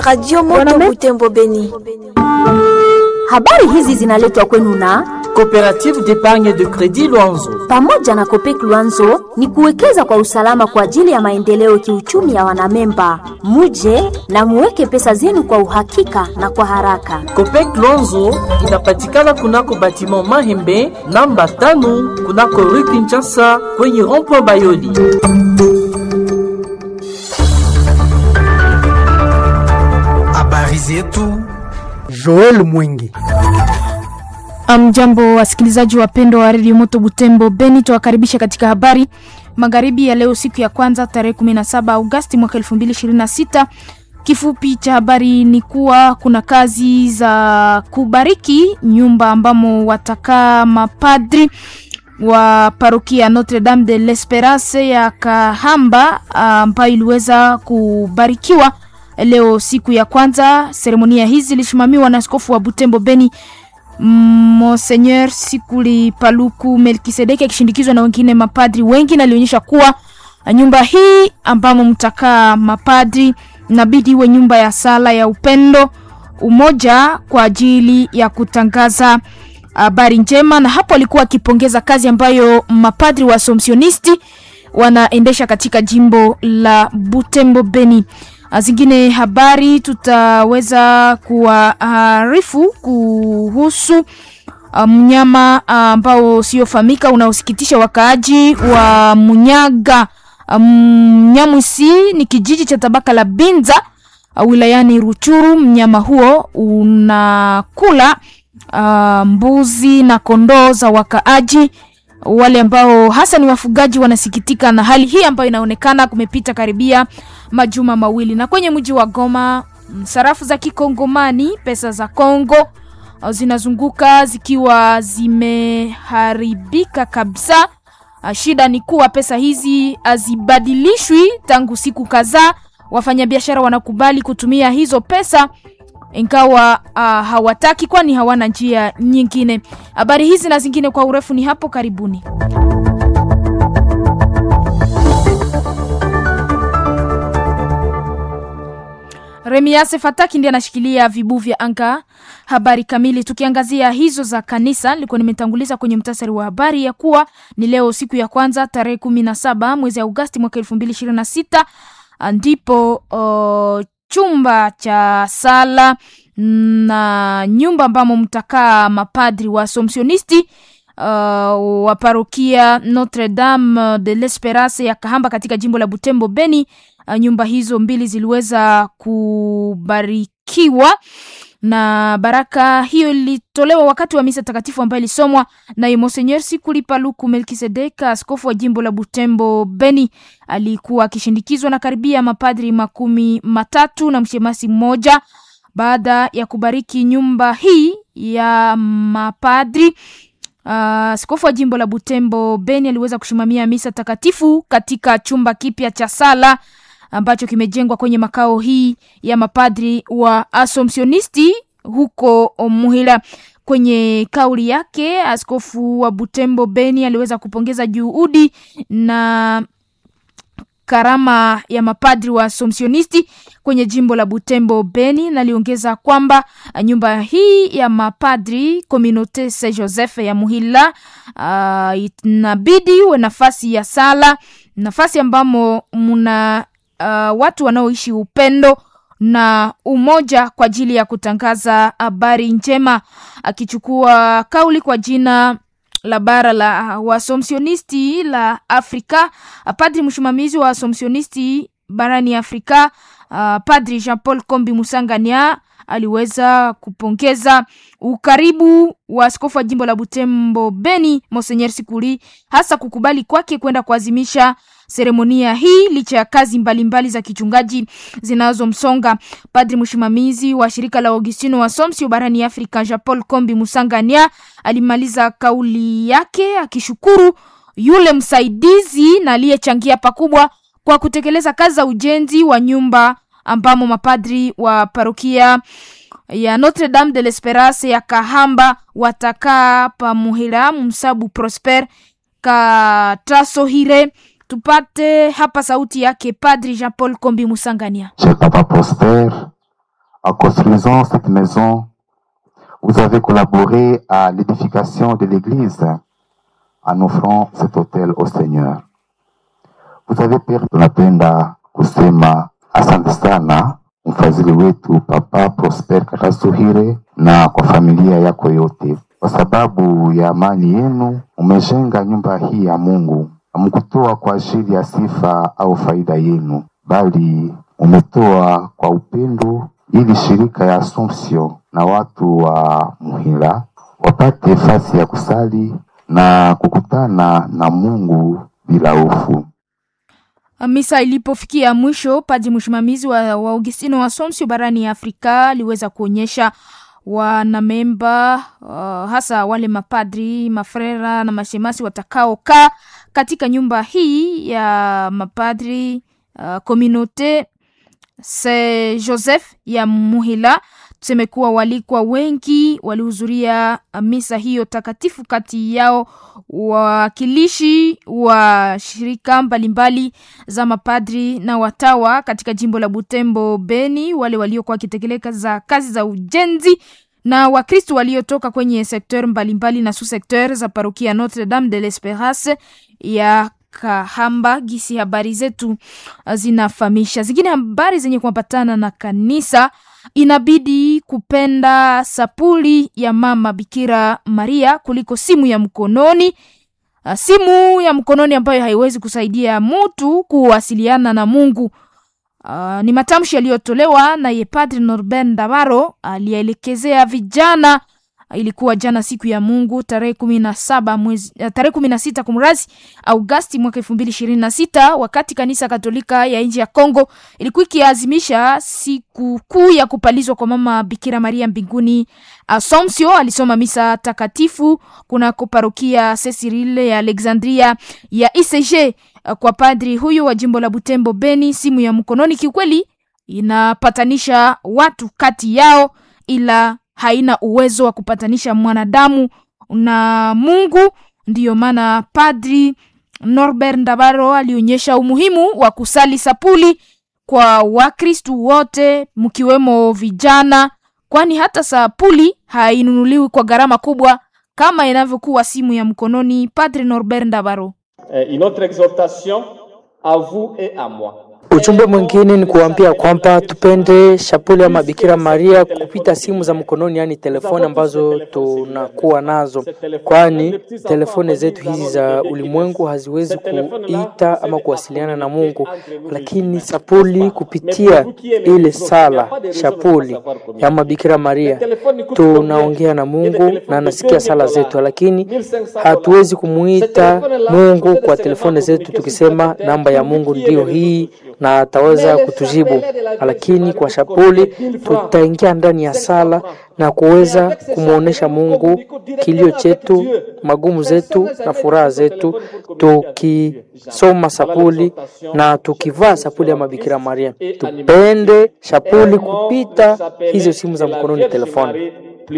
Radio Moto Butembo Beni. Habari hizi zinaletwa kwenu na Coopérative d'épargne de crédit Luanzo. pamoja na Kopek Luanzo ni kuwekeza kwa usalama kwa ajili ya maendeleo kiuchumi ya wanamemba. Muje na muweke pesa zenu kwa uhakika na kwa haraka. Copec Luanzo inapatikana kunako batiment Mahembe namba tano kunako rue Kinshasa kwenye rond-point Bayoli. Habari zetu Joel Mwingi. Mjambo wasikilizaji wapendwa wa redio Moto Butembo Beni, tuwakaribisha katika habari magharibi ya leo, siku ya kwanza tarehe 17 Agosti mwaka 2026. Kifupi cha habari ni kuwa kuna kazi za kubariki nyumba ambamo watakaa mapadri wa parokia Notre Dame de l'Esperance ya Kahamba ambayo iliweza kubarikiwa leo siku ya kwanza. Seremonia hizi zilisimamiwa na askofu wa Butembo Beni Monseigneur Sikuli Paluku Melkisedeki akishindikizwa na wengine mapadri wengi, na alionyesha kuwa nyumba hii ambamo mtakaa mapadri inabidi iwe nyumba ya sala ya upendo, umoja kwa ajili ya kutangaza habari njema. Na hapo alikuwa akipongeza kazi ambayo mapadri wa Assumptionisti wanaendesha katika jimbo la Butembo Beni. Zingine habari tutaweza kuwaarifu kuhusu uh, mnyama uh, ambao usiofahamika unaosikitisha wakaaji wa Munyaga. Mnyamwisi ni kijiji cha tabaka la Binza uh, wilayani Ruchuru. Mnyama huo unakula uh, mbuzi na kondoo za wakaaji wale ambao hasa ni wafugaji wanasikitika na hali hii ambayo inaonekana kumepita karibia majuma mawili. Na kwenye mji wa Goma, sarafu za kikongomani, pesa za Kongo zinazunguka zikiwa zimeharibika kabisa. Shida ni kuwa pesa hizi hazibadilishwi tangu siku kadhaa. Wafanyabiashara wanakubali kutumia hizo pesa ingawa uh, hawataki kwani hawana njia nyingine. Habari hizi na zingine kwa urefu ni hapo karibuni. Remiase Fataki ndiye anashikilia vibu vya anga. Habari kamili tukiangazia hizo za kanisa, nilikuwa nimetanguliza kwenye mtasari wa habari ya kuwa ni leo siku ya kwanza tarehe kumi na saba mwezi Agosti mwaka elfu mbili ishirini na sita ndipo uh, chumba cha sala na nyumba ambamo mtakaa mapadri wa Assumptionisti uh, wa parokia Notre Dame de l'Esperance ya Kahamba katika jimbo la Butembo Beni. Uh, nyumba hizo mbili ziliweza kubarikiwa na baraka hiyo ilitolewa wakati wa misa takatifu ambayo ilisomwa naye Monseigneur Sikuli Paluku Melkisedeka, askofu wa jimbo la Butembo Beni. Alikuwa akishindikizwa na karibia mapadri makumi matatu na mshemasi mmoja. Baada ya kubariki nyumba hii ya mapadri, askofu uh, wa jimbo la Butembo Beni aliweza kusimamia misa takatifu katika chumba kipya cha sala ambacho kimejengwa kwenye makao hii ya mapadri wa Assumptionisti huko Muhila. Kwenye kauli yake, askofu wa Butembo Beni aliweza kupongeza juhudi na karama ya mapadri wa Assumptionisti kwenye jimbo la Butembo Beni, na aliongeza kwamba nyumba hii ya mapadri Communaute Saint Joseph ya Muhila uh, inabidi uwe nafasi ya sala, nafasi ambamo muna uh, watu wanaoishi upendo na umoja kwa ajili ya kutangaza habari njema. Akichukua kauli kwa jina la bara la Waassumptionisti la Afrika, padri msimamizi wa Waassumptionisti barani Afrika, uh, Padri Jean Paul Kombi Musangania aliweza kupongeza ukaribu wa askofu wa jimbo la Butembo Beni Monseigneur Sikuli, hasa kukubali kwake kwenda kuazimisha seremonia hii licha ya kazi mbalimbali mbali za kichungaji zinazomsonga. Padri msimamizi wa shirika la Augustino wa Somsio barani Afrika Jean Paul Kombi Musangania alimaliza kauli yake akishukuru yule msaidizi na aliyechangia pakubwa kwa kutekeleza kazi za ujenzi wa nyumba ambamo mapadri wa parokia ya Notre Dame de l'Esperance ya Kahamba watakaa pamuhira msabu Prosper Katasohire. Tupate hapa sauti yake Padri Jean Paul Kombi Musangania. Chez Papa Prosper, En construisant cette maison, vous avez collaboré à l'édification de l'Église en offrant cet hôtel au Seigneur. Vous avez permis, tunapenda kusema asante sana mfadhili wetu Papa Prosper Katasuhire na kwa familia yako yote, kwa sababu ya amani yenu umejenga nyumba hii ya Mungu. Hamkutoa kwa ajili ya sifa au faida yenu, bali umetoa kwa upendo, ili shirika ya Assumption na watu wa Muhila wapate fasi ya kusali na kukutana na Mungu bila hofu. Misa ilipofikia mwisho, padri msimamizi wa, wa Augustino wa Somsio barani Afrika aliweza kuonyesha wanamemba uh, hasa wale mapadri, mafrera na mashemasi watakaokaa katika nyumba hii ya mapadri uh, Communaute Saint Joseph ya Muhila. Tuseme kuwa walikuwa wengi walihudhuria misa hiyo takatifu, kati yao wawakilishi wa shirika mbalimbali za mapadri na watawa katika jimbo la Butembo Beni, wale waliokuwa wakitekeleza kazi za ujenzi na Wakristo waliotoka kwenye sekteur mbalimbali na sous-sekteur za parokia Notre Dame de l'Esperance ya Kahamba. Gisi habari zetu zinafahamisha zingine habari zenye kuambatana na kanisa inabidi kupenda sapuli ya mama Bikira Maria kuliko simu ya mkononi. Simu ya mkononi ambayo haiwezi kusaidia mtu kuwasiliana na Mungu. Uh, ni matamshi yaliyotolewa na Padre Norbert Ndabaro aliyeelekezea vijana. Ilikuwa jana siku ya Mungu tarehe kumi na saba mwezi tarehe kumi na sita kumrazi Augasti mwaka elfu mbili ishirini na sita wakati kanisa Katolika ya nchi ya Kongo ilikuwa ikiazimisha siku kuu ya kupalizwa kwa mama Bikira Maria mbinguni. Asomsio alisoma misa takatifu kunako parokia Cecirile ya Alexandria ya ICG kwa padri huyu wa jimbo la Butembo Beni. Simu ya mkononi kiukweli inapatanisha watu kati yao, ila haina uwezo wa kupatanisha mwanadamu na Mungu. Ndiyo maana padri Norbert Ndabaro alionyesha umuhimu wa kusali sapuli kwa Wakristu wote mkiwemo vijana, kwani hata sapuli hainunuliwi kwa gharama kubwa kama inavyokuwa simu ya mkononi. Padri Norbert Ndabaro une autre exhortation à vous et à moi. Ujumbe mwingine ni kuambia kwamba tupende shapuli ya Mabikira Maria kupita simu za mkononi, yaani telefoni ambazo tunakuwa nazo, kwani telefoni zetu hizi za ulimwengu haziwezi kuita ama kuwasiliana na Mungu, lakini sapuli kupitia ile sala shapuli ya Mabikira Maria tunaongea na Mungu na anasikia sala zetu, lakini hatuwezi kumuita Mungu kwa telefoni zetu tukisema namba ya Mungu ndiyo hii na ataweza kutujibu, lakini kwa shapuli tutaingia ndani ya sala na kuweza kumwonyesha Mungu kilio chetu, magumu zetu na furaha zetu, tukisoma sapuli na tukivaa sapuli ya Mabikira Maria. Tupende shapuli kupita hizo simu za mkononi, telefoni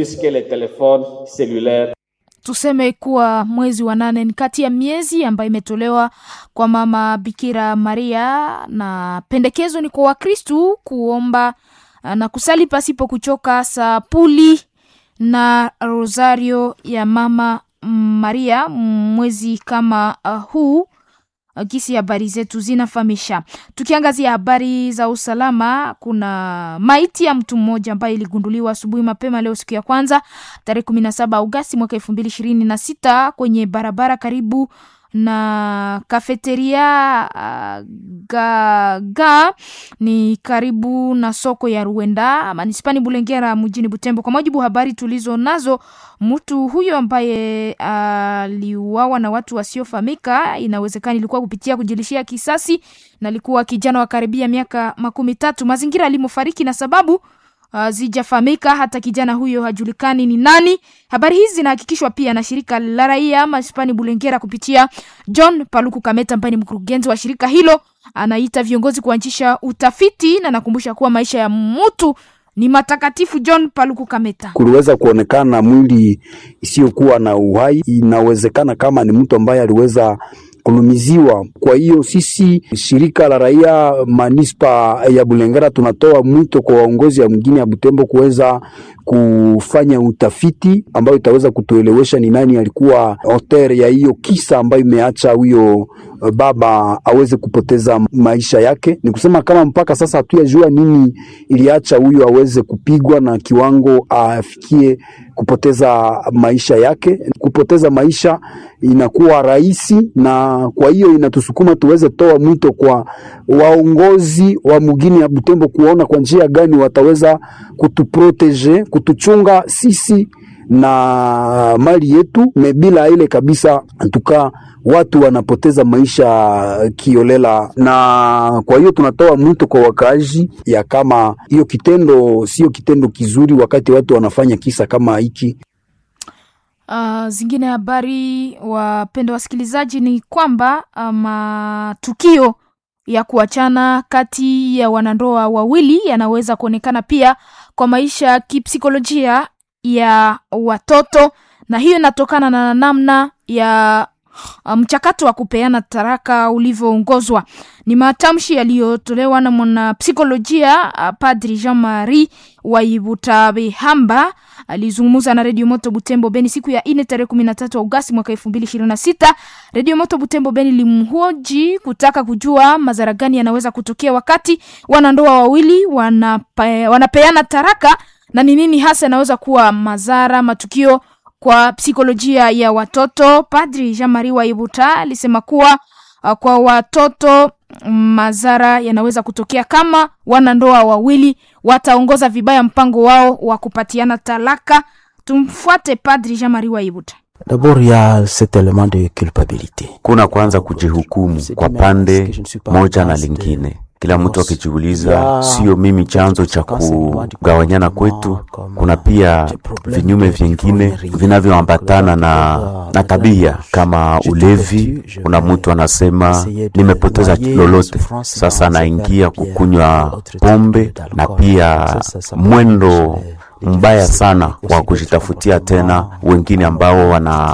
tuseme kuwa mwezi wa nane ni kati ya miezi ambayo imetolewa kwa mama Bikira Maria, na pendekezo ni kwa Wakristu kuomba na kusali pasipo kuchoka sapuli na rosario ya mama Maria mwezi kama uh, huu gisi habari zetu zinafahamisha. Tukiangazia habari za usalama, kuna maiti ya mtu mmoja ambaye iligunduliwa asubuhi mapema leo siku ya kwanza tarehe kumi na saba Agosti mwaka elfu mbili ishirini na sita kwenye barabara karibu na kafeteria uh, gaga ni karibu na soko ya Ruenda manispani Bulengera mjini Butembo. Kwa mujibu habari tulizo nazo, mtu huyo ambaye aliuawa uh, na watu wasiofahamika, inawezekana ilikuwa kupitia kujilishia kisasi, na alikuwa kijana wa karibia miaka makumi tatu. Mazingira alimofariki na sababu Uh, zijafahamika hata kijana huyo hajulikani ni nani. Habari hizi zinahakikishwa pia na shirika la raia Maspani Bulengera kupitia John Paluku Kameta ambaye ni mkurugenzi wa shirika hilo. Anaita viongozi kuanzisha utafiti na nakumbusha kuwa maisha ya mtu ni matakatifu. John Paluku Kameta: kuliweza kuonekana mwili isiyokuwa na uhai. Inawezekana kama ni mtu ambaye aliweza wanakulumiziwa. Kwa hiyo sisi shirika la raia manispa ya Bulengera tunatoa mwito kwa waongozi ya mgini ya Butembo kuweza kufanya utafiti ambayo itaweza kutuelewesha ni nani alikuwa auteur ya hiyo kisa ambayo imeacha huyo baba aweze kupoteza maisha yake. Ni kusema kama mpaka sasa hatuyajua nini iliacha huyo aweze kupigwa na kiwango afikie kupoteza maisha yake. Kupoteza maisha inakuwa rahisi, na kwa hiyo inatusukuma tuweze toa mwito kwa waongozi wa mugini ya Butembo kuona kwa njia gani wataweza kutuprotege, kutuchunga sisi na mali yetu me bila ile kabisa tuka watu wanapoteza maisha kiolela, na kwa hiyo tunatoa mwito kwa wakaaji ya kama hiyo kitendo sio kitendo kizuri, wakati watu wanafanya kisa kama hiki. Uh, zingine habari wapenda wasikilizaji ni kwamba matukio um, ya kuachana kati ya wanandoa wawili yanaweza kuonekana pia kwa maisha ya kipsikolojia ya watoto, na hiyo inatokana na namna ya mchakato um, wa kupeana taraka ulivyoongozwa. Ni matamshi yaliyotolewa na mwanapsikolojia uh, Padri Jean Marie Waibutabihamba alizungumza na Redio Moto Butembo Beni siku ya ine tarehe kumi na tatu Agosti mwaka elfu mbili ishirini na sita. Redio Moto Butembo Beni limhoji kutaka kujua madhara gani yanaweza kutokea wakati wanandoa wawili wanape, wanapeana taraka na ni nini hasa yanaweza kuwa madhara matukio kwa psikolojia ya watoto. Padri Jean Marie Waibuta alisema kuwa uh, kwa watoto madhara yanaweza kutokea kama wanandoa wawili wataongoza vibaya mpango wao wa kupatiana talaka. Tumfuate Padri Jean Marie Waibuta. D'abord ya cet element de culpabilité. Kuna kwanza kujihukumu kwa pande moja na lingine kila mtu akijiuliza, sio mimi chanzo cha kugawanyana kwetu. Kuna pia vinyume vingine vinavyoambatana na, na tabia kama ulevi. Kuna mtu anasema nimepoteza lolote, sasa anaingia kukunywa pombe, na pia mwendo mbaya sana wa kujitafutia tena wengine ambao wana